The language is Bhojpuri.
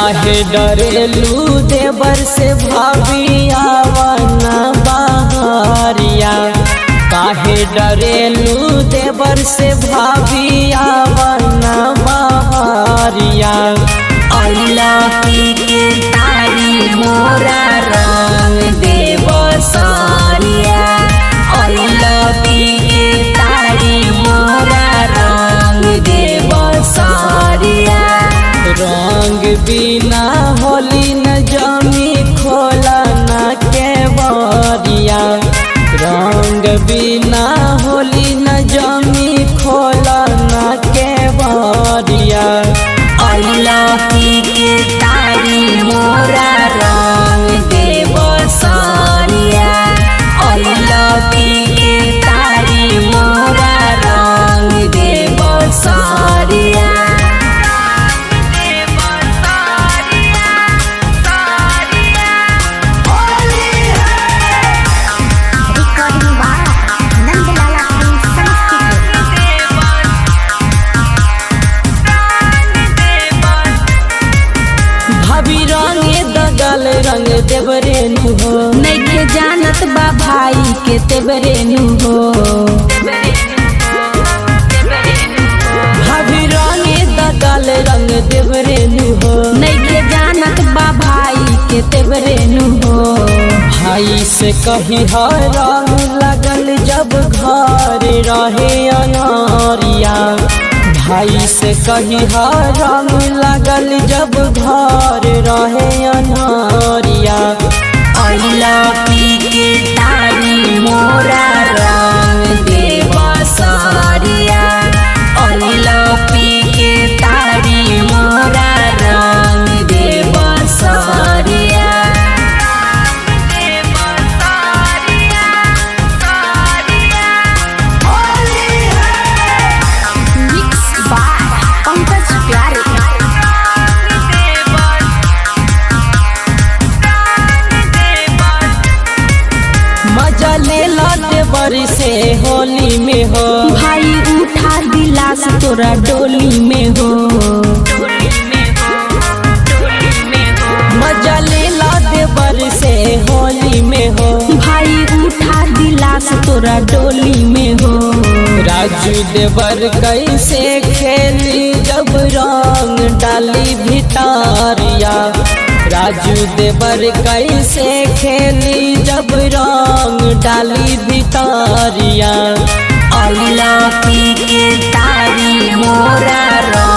काहे डरेलू देवर से भावियावना बहरिया काहे डरेलू देवर से भावियावना बहरिया अइला की के तारी मोरा रंग देव सारिया अइला की के तारी मोरा रंग देव सारिया रंग बिना होली न जमी खोला न के बरिया रंग बिना होली न जमी खोला न के बरिया अइला की के तारी मोरा रंग देव सारिया अइला की के तारी मोरा रंग देव सारिया Recording by Nandalala Films Studio. भाभी रंगे दगल रंग देवरे नु हो नइखे जानत बा भाई के तेबरे नु हो भाभी रंगे दगल रंग देवरे नु हो नइखे जानत बा भाई के तेबरे नु हो भाई से कही हर रंग लगल जब घर रहे अनारिया भाई से कही हर रंग लगल जब घर रहे अनारिया अइला पी के तारी मोरा रंग देव सारिया अइला पी के तारी मोरा रंग देव सारिया Mixed by Pankaj Pyare. मजा ले लाते बरी से होली में हो भाई उठा दिलास तोरा डोली में हो मजा ले लाते बरी से होली में हो भाई उठा दिलास तोरा डोली में हो राजू देवर कैसे खेली जब रंग डाली भितारिया राजू देवर कैसे खेली जब रंग डाली भितारिया अइला पी के तारी मोरा रंग